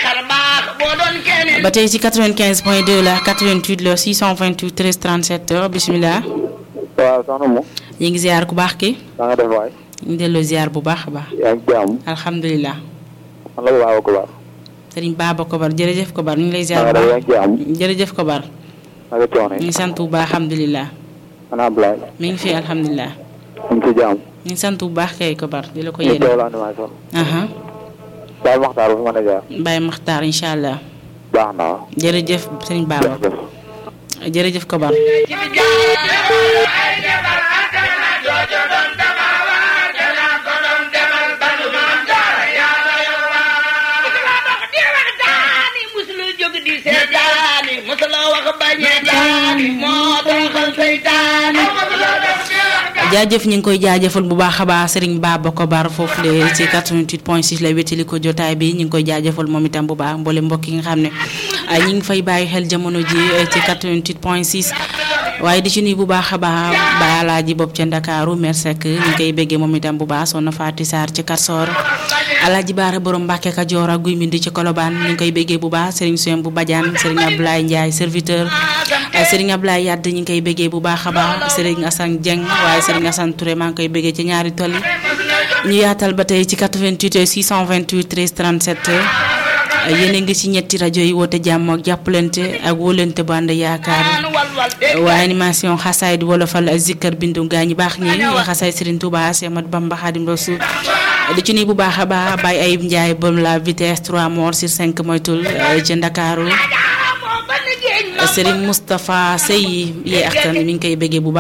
xar baax boo doon keneen ba tey ci 95 point 2 la 88 la 628 13 37 bisimilah. waaw soxna mu ñu ngi ziar ku baax ki na nga def waay ñu ngi delloo ziar bu baax a baax. yaa ngi jàmm alhamdulilah. man la baax ko baax sëriñ Baba Kobar jërëjëf Kobar ñu ngi lay ziar na bu nga def yaa baax ngi jàmm jërëjëf Kobar na nga coono ñu yi ngi sant bu baax alhamdulilah ana Ablaye mi ngi fi alhamdulilah mu ngi ci jàmm ñu ngi sant bu baax kay Kobar di la ko ñu yéene. teewlu animation aha daal maxtaar bu fi mën a jaar Baye Makhtar incha allah baax na waaw jërëjëf sëriñ Baba jërëjëf jërëjëf Kobar. ci bi jaar ay defar asana joojo doon dama waa danaa ko doon demal banu maam jaara yàlla yowa musula dox di waxtaani musula jóg di seetaani musula wax bañee daani moo tooxal seytaani musula dox di waxtaani jaajëf ñu ngi koy jaajëfal bu baax a baax Serigne Baba Kobar foofu le ci 88 point 6 la wétali ko jotaay bi ñu ngi koy jaajëfal moom itam bu baax mboole mbokk yi nga xam ne ay ñu ngi fay bàyyi xel jamono ji eh, ci 88 point 6 waaye di ci nuyu bu baax a baax ba alaaji bopp ca Ndakaaru Mersek ñu ngi koy béggee moom itam bu baax soxna Faati Sarr ci Karsor alaaji Baara borom Mbàkke Kajoor ak Guy Mbind ci Kolobaan ñu ngi koy béggee bu baax Serigne Soyem bu Badiane Serigne Abdoulaye Ndiaye serviteur ay Serigne Abdoulaye Yadd ñu ngi koy béggee bu baax a baax Serigne Assane Dieng waaye Serigne Assane Touré maa ngi koy béggee ci ñaari tool yi ñu yaatal ba tey ci 88 628 13 37 yéen a ngi ci ñetti rajo yi woote jàmm ak jàppalante ak wóolante bu ànd yaakaar walwal de waaye animation xasaay di wolofal ak zikkar bindu gaa ñi baax ñi xasaay Serigne Touba Cheikh Ahmadou Bamba Khadim Rassoul di ci nii bu baax a baax Baye Ayib Ndiaye bom la vitesse 3 morts sur 5 moytul ci Ndakaaru moo ban géej ma Serigne Moustapha Sey yi ak tan mi ngi koy béggee bu baax